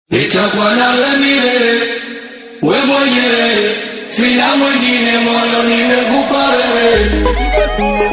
nitakuwa nawe milele, we mwenyewe, sina mwingine, moyo nimekupa wewe.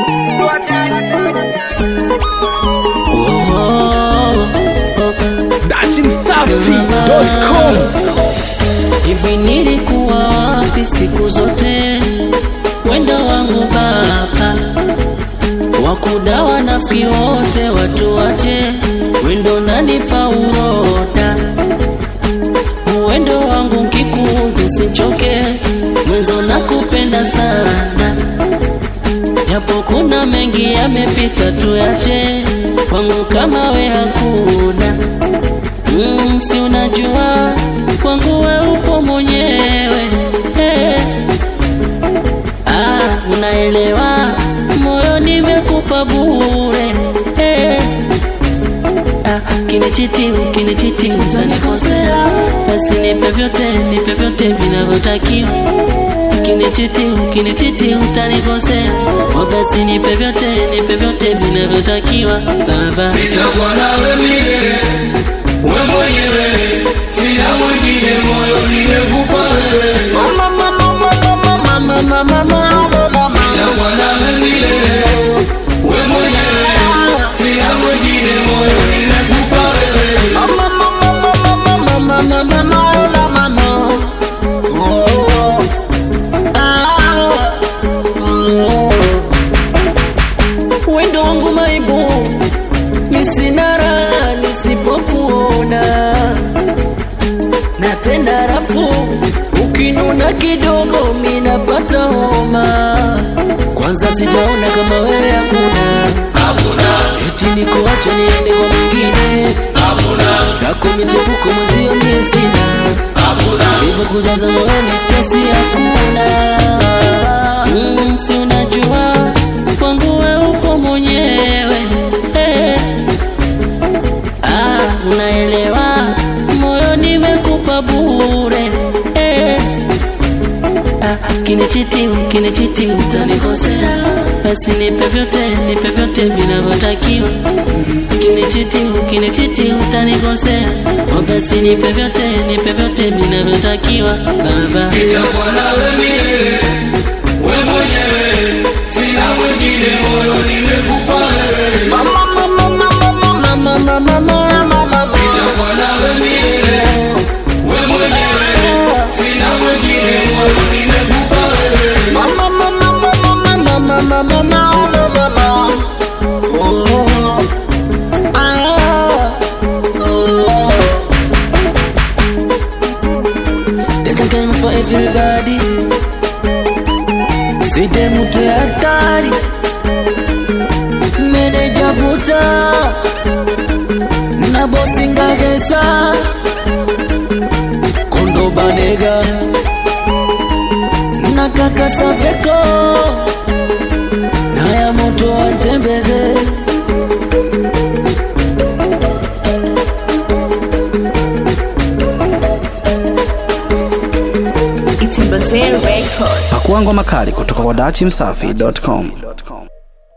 Datimsafi.com Hivi nilikuwa wapi siku zote? Wendo wangu baba wakudawa nafiki wote watu wache, wendo nanipa uroda, uwendo wangu nkikudhi usichoke, mwenzo nakupenda sana, japo kuna mengi yamepita, tuyache kwangu kama we hakuna Mm, si unajua kwangu we upo mwenyewe eh. Ah, unaelewa moyo nimekupa bure eh. Ah, kinichiti ukinichiti utanikosea, basi nipe vyote nipe vyote vinavyotakiwa. Kinichiti ukinichiti utanikosea, oh, basi nipe vyote nipe vyote vinavyotakiwa baba. nitakuwa nawe milele, we mwenyewe, sina mwingine, moyo nimekupa wewe. Nitakuwa nawe milele, we mwenyewe, sina mwingine, moyo nimekupa wewe. Wendo wangu maibu misinara nisipokuona na tena rafu ukinuna kidogo minapata homa kwanza sijaona kama wewe hakuna Hakuna, eti nikuache niende kwa mwingine hakuna, zako michepuko mwezio mie sina hakuna, hivyo kujaza moyoni spesi hakuna mm, si unajua kwangu we upo mwenyewe eh. ah, unaelewa moyo nimekupa bure eh. ah, kinichiti kinichiti utanikosea basi nipe vyote nipe vyote vinavyotakiwa kinichiti kinichiti utanikosea oh, basi nipe vyote nipe vyote vinavyotakiwa baba nitakuwa nawe milele, we mwenyewe, sina mwingine, moyo nimekupa wewe. Nitakuwa nawe milele, we mwenyewe, sina mwingine, moyo nimekupa wewe. Data game for everybody Side mtu ya hatari Meneja buta Na bosi ngagesa Kondo banega Na kaka Saveko Na ya moto watembeze Pakuangwa makali kutoka kwa datimsafi.com